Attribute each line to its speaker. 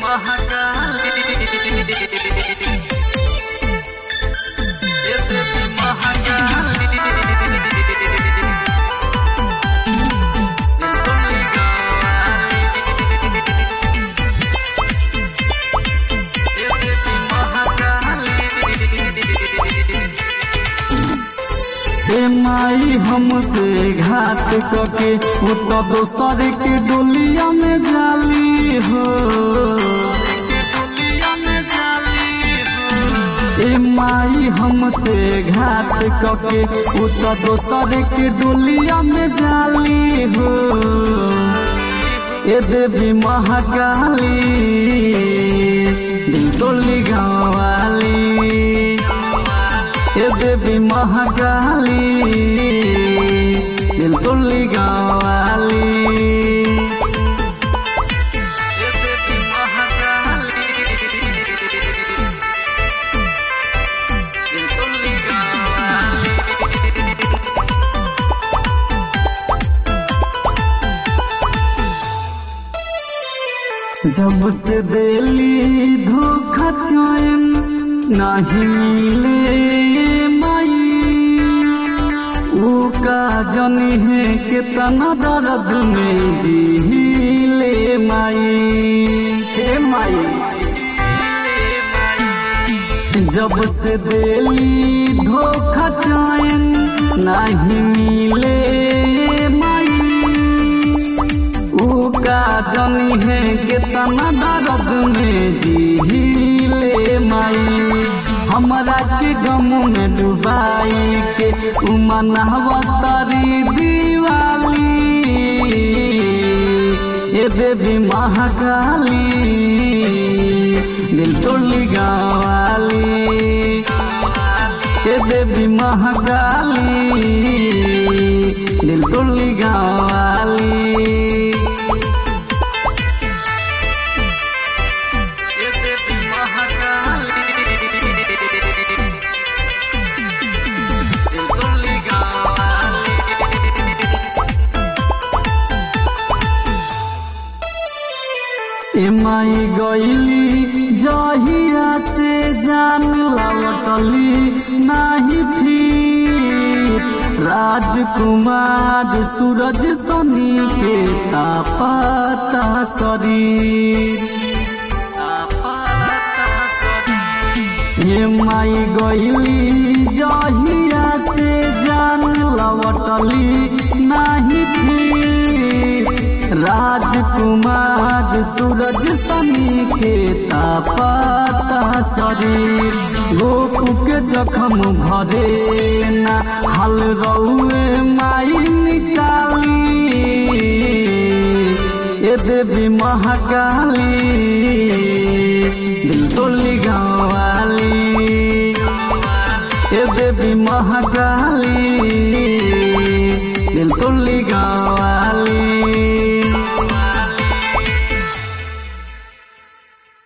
Speaker 1: ए माई हमसे घाट कके उ तो दोसर के डोलिया में जाली हो ए माई हमसे घाट कके उ तो दोसर के डोलिया में जाली हो ए देवी महाकाली दिल तोली गाँव वाली ए देवी महाकाली दिल तुल्ली गावाली जब से दिली धोखा चैन नहीं मिले माई ऊ का जनी है कितना दर्द में जीले माई हे माई जब से दिली धोखा चैन नहीं मिले माई ऊ का जनी है कितना दर्द में जीले माई हमरा के गम में डुबाई के उमनावा तारी दीवाली ए देवी महाकाली दिल तोड़ली गावाली ए देवी महाकाली दिल तोड़ली गावाली एमाई गईली जहिया से जान लवटली नाही फिर राजकुमार सूरज सनी के तापता शरीर ये माई गईली जहिया से जान लवटली नाही फिर राजकुमार सूरज सनी के तापता शरीर गोपू के जखम भरे ना हल रउए माई निकाली ए देवी महाकाली दिल तोली गाँवाली ए देवी महाकाली